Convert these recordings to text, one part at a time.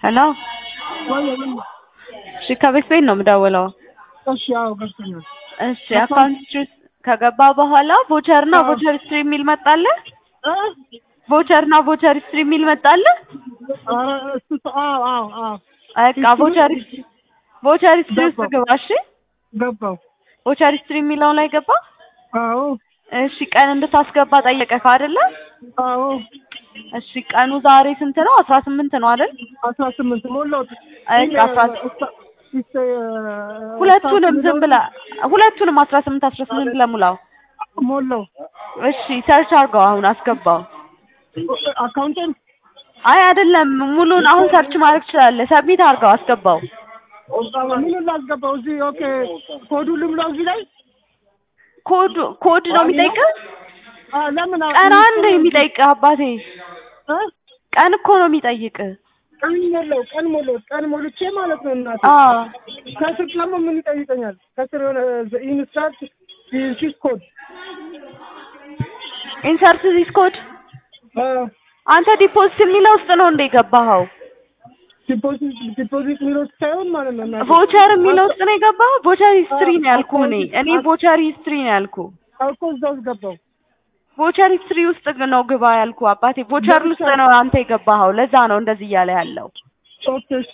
ሄሎ ወይ ምን እሺ ከቤት ቤት ነው የምደውለው። እሺ አዎ ገብቶኛል እሺ አካውንት ሂስትሪ ውስጥ ከገባ በኋላ ቮቸር እና አዎ። ቮቸር ሂስትሪ የሚል መጣልህ? እ ቮቸር እና ቮቸር ሂስትሪ የሚል መጣልህ? ኧረ እሱ አዎ አዎ አዎ በቃ ሂስትሪ- ቮቸር ሂስትሪ ቮቸር ሂስትሪ ውስጥ ገባሁ። ግባ። እሺ ገባው ቮቸር ሂስትሪ የሚለው ላይ ገባ። አዎ እሺ ቀን እንድታስገባ ጠየቀህ አይደለ? አዎ እሺ ቀኑ ዛሬ ስንት ነው? አስራ ስምንት ነው አይደል? አስራ ስምንት ሞላሁት አይ ግን አስራ እስታ- እስተ- ሁለቱንም እስታ- ዝም ብለህ ሁለቱንም አስራ ስምንት አስራ ስምንት ብለህ ሙላው። ሞላው እሺ ሰርች አድርገው አሁን አስገባው። አካውንቴን አይ አይደለም ሙሉን አሁን ሰርች ማድረግ ትችላለህ። ሰብሚት አድርገው አስገባው። ምኑን ላስገባው እዚህ ኦኬ ኮዱ ልምላው እዚህ ላይ ኮድ ኮድ ነው የሚጠይቅህ? አ ለምን አ- ቀን አንድ የሚጠይቅህ አባቴ እ? ቀን እኮ ነው የሚጠይቅህ። ቀን ሞላው ቀን ሞላው ቀን ሞልቼ ማለት ነው እናቴ አዎ ከስር ደግሞ ምን ይጠይቀኛል ከስር የሆነ ኢንስታንት ዲስ ኮድ ኢንሰርት ዚስ ኮድ አ አንተ ዲፖዚት የሚለው ውስጥ ነው እንደ የገባኸው? ዲፖዚት ዲፖዚት የሚለው ሳይሆን ማለት ነው እናቴ ቮቸር የሚለው ውስጥ ነው የገባኸው? ቮቸር ሂስትሪ ነው ያልኩህ እኔ እኔ ቮቸር ሂስትሪ ነው ያልኩህ። እኮ እዛ ውስጥ ገባው ቮቸር ሂስትሪ ውስጥ ነው ግባ ያልኩህ አባቴ። ቮቸር ውስጥ ነው አንተ የገባኸው። ለዛ ነው እንደዚህ እያለ ያለው። ኦኬ እሺ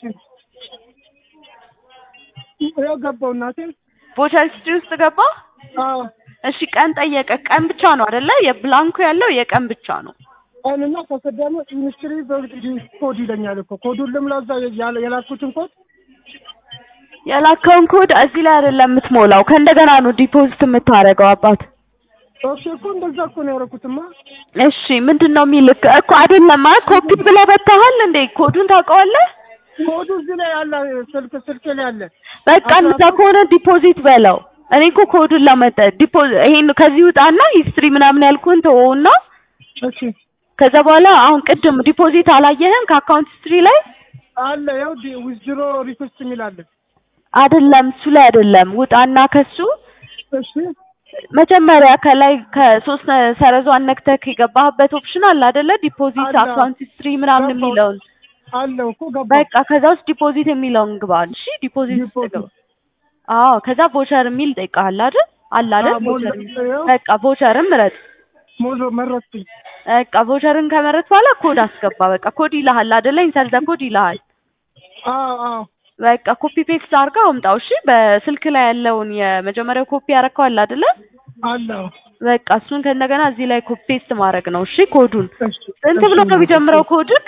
ያው ገባው እናቴ ቮቸር ሂስትሪ ውስጥ ገባ። አዎ እሺ ቀን ጠየቀ። ቀን ብቻ ነው አይደለ? የብላንኩ ያለው የቀን ብቻ ነው። ቀንና ከስር ደግሞ ኢንስትሪ ኮድ ይለኛል እኮ ኮዱን ልምላው እዛ ያለ- የላኩትን ኮድ የላከውን ኮድ እዚህ ላይ አይደለም የምትሞላው። ከእንደገና ነው ዲፖዚት የምታደርገው አባት። ኦኬ እኮ እንደዛ እኮ ነው ያደረኩትማ እሺ ምንድን ነው የሚልክ እኮ አይደለም። አይ ኮፒ ብለህ በታሃል እንዴ? ኮዱን ታውቀዋለህ? ኮዱ እዚህ ላይ አለ ስልክ ስልክ ላይ አለ በቃ እንደዛ ከሆነ ዲፖዚት በለው። እኔ እኮ ኮዱን ለመጠ ዲፖዚት ይሄን ከዚህ ውጣና ሂስትሪ ምናምን ያልኩህን ተወውና እሺ ከዛ በኋላ አሁን ቅድም ዲፖዚት አላየህም ከአካውንት ሂስትሪ ላይ አለ ያው ዊዝድሮ ሪኩዌስት የሚል አለ አይደለም፣ እሱ ላይ አይደለም። ውጣና ከሱ እሺ መጀመሪያ ከላይ ከሶስት ሰረዟን ነክተህ የገባህበት ኦፕሽን አለ አይደለ? ዲፖዚት አለ። አካውንት ሂስትሪ ምናምን ገባሁ። የሚለውን አለው እኮ ገባ በቃ ከዛ ውስጥ ዲፖዚት የሚለውን ግባ። እሺ ዲፖዚት ውስጥ ዲፖዚት። ግባ። አዎ ከዛ ቮቸር የሚል ጠይቃል አይደል? አለ አይደል? አዎ፣ ቮቸር ሞል- የሚል ያው። በቃ ቮቸርን ምረጥ። ሞዞ መረጥኩኝ በቃ ቮቸርን ከመረጥ በኋላ ኮድ አስገባ። በቃ ኮድ ይልሃል አይደለ? ኢንተር ዘ ኮድ ይልሃል። አዎ አዎ በቃ ኮፒ ፔስት አድርገው አምጣው። እሺ በስልክ ላይ ያለውን የመጀመሪያው ኮፒ ያረከው አለ አይደለ? አለው በቃ እሱን ከእንደገና እዚህ ላይ ኮፒ ፔስት ማድረግ ነው። እሺ ኮዱን እሺ ስንት ብሎ ነው የሚጀምረው ኮድክ?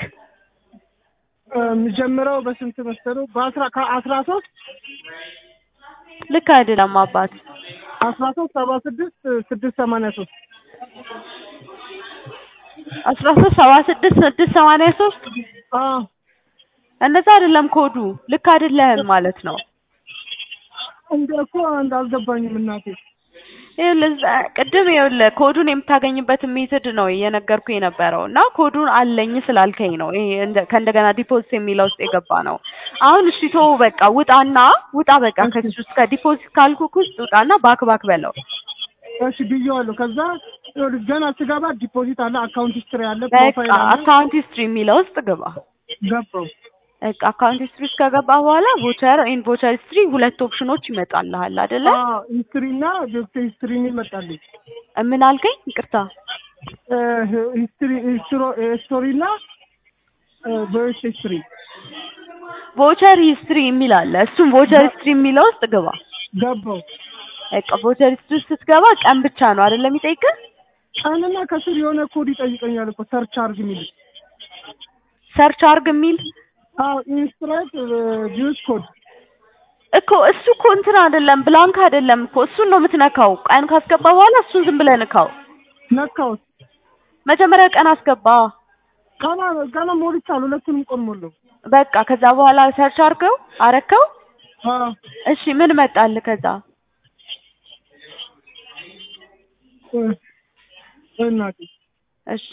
የሚጀምረው በስንት መሰለው በአስራ ከአስራ ሶስት ልክ አይደለም አባት። አስራ ሶስት ሰባ ስድስት ስድስት ሰማንያ ሶስት አስራ ሶስት ሰባ ስድስት ስድስት ሰማንያ ሶስት አዎ እንደዛ አይደለም ኮዱ። ልክ አይደለህም ማለት ነው። እንደ እኮ እንዳልገባኝም እናቴ ይኸውልህ እዛ ቅድም ይኸውልህ ኮዱን የምታገኝበት ሜትድ ነው እየነገርኩህ የነበረው እና ኮዱን አለኝ ስላልከኝ ነው ይሄ እንደ- ከእንደገና ዲፖዚት የሚለው ውስጥ የገባ ነው። አሁን እሺ ተወው በቃ ውጣና ውጣ በቃ ከዚህ ውስጥ ከዲፖዚት ካልኩክ ውስጥ ውጣና ባክ ባክ በለው። እሺ ብዬዋለሁ ከዛ ይኸውልህ ገና ስገባ ዲፖዚት አለ አካውንት ሂስትሪ አለ ፕሮፋይል በቃ አለ አካውንት ሂስትሪ የሚለው ውስጥ ግባ። ገባው በቃ አካውንት ሂስትሪ ውስጥ ከገባ በኋላ ቮቸር ኤንድ ቮቸር ሂስትሪ ሁለት ኦፕሽኖች ይመጣልሃል አይደለ? አዎ ሂስትሪ እና ጀስት ሂስትሪ የሚል መጣልኝ ምን አልከኝ? ይቅርታ ሂስትሪ ስቶሪ እና ቮይስ ሂስትሪ ቮቸር ሂስትሪ የሚል አለ። እሱም ቮቸር ሂስትሪ የሚለው ውስጥ ግባ። ገባው በቃ ቮቸር ሂስትሪ ውስጥ ስትገባ ቀን ብቻ ነው አይደለም የሚጠይቅህ? ቀንና ከስር የሆነ ኮድ ይጠይቀኛል እኮ ሰርች አርግ የሚል ሰርች አርግ የሚል አዎ ኢንስትራክት ጂውስ ኮድ እኮ እሱ እኮ እንትን አይደለም ብላንክ አይደለም እኮ እሱን ነው የምትነካው። ቀን ካስገባ በኋላ እሱን ዝም ብለህ ንካው። ነካውት መጀመሪያ ቀን አስገባ። ቀና ቀና ሞልቻለሁ ሁለቱንም ቆን ሞላው በቃ ከዛ በኋላ ሰርች አርገው አረከው። አዎ እሺ ምን መጣልህ ከዛ? እ እናቴ እሺ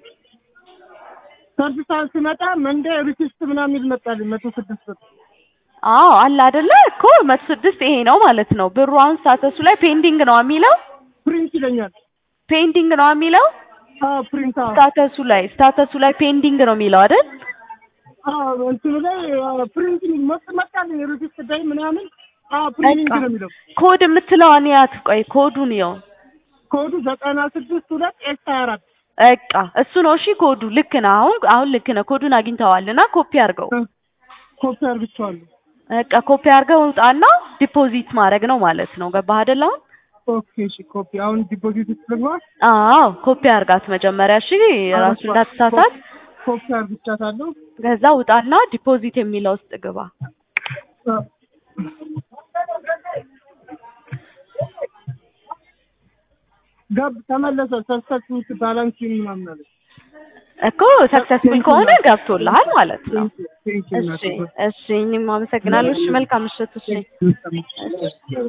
ሰርች ሰዓት ሲመጣ መንዴ ሪኩዌስት ምናምን የሚል መጣልኝ መቶ ስድስት ብር አዎ አለ አይደለ እኮ መቶ ስድስት ይሄ ነው ማለት ነው። ብሩ አሁን ስታተሱ ላይ ፔንዲንግ ነው የሚለው ፕሪንት ይለኛል። ፔንዲንግ ነው የሚለው አዎ ፕሪንት አዎ ስታተሱ ላይ ስታተሱ ላይ ፔንዲንግ ነው የሚለው አይደል? አዎ እንትኑ ላይ ፕሪንት መጥ መጣልኝ ሪሲፕት ላይ ምናምን አዎ ፕሪንቲንግ ነው የሚለው ኮድ የምትለዋን ያት ቆይ ኮዱን ይኸው ኮዱ ዘጠና ስድስት ሁለት ኤስ ሀያ አራት በቃ እሱ ነው እሺ ኮዱ ልክ ነው አሁን አሁን ልክ ነው ኮዱን አግኝተዋልና ኮፒ አድርገው ኮፒ አድርግቼዋለሁ። በቃ ኮፒ አድርገው ውጣና ዲፖዚት ማድረግ ነው ማለት ነው ገባህ አይደል አሁን ኦኬ እሺ ኮፒ አሁን ዲፖዚት ውስጥ ልግባ። አዎ ኮፒ አድርጋት መጀመሪያ እሺ ራሱ እንዳትሳሳት ኮፒ አድርግቻታለሁ። ከዛ ውጣና ዲፖዚት የሚለው ውስጥ ግባ ገብ ተመለሰ። ሰክሰስፉል ባላንስ ምናምን አለ። እኮ ሰክሰስፉል ከሆነ ገብቶልሃል ማለት ነው ቴንክ ዩ እሺ እሺ እኔም አመሰግናለሁ እሺ መልካም ምሽት እሺ ቴንክ ዩ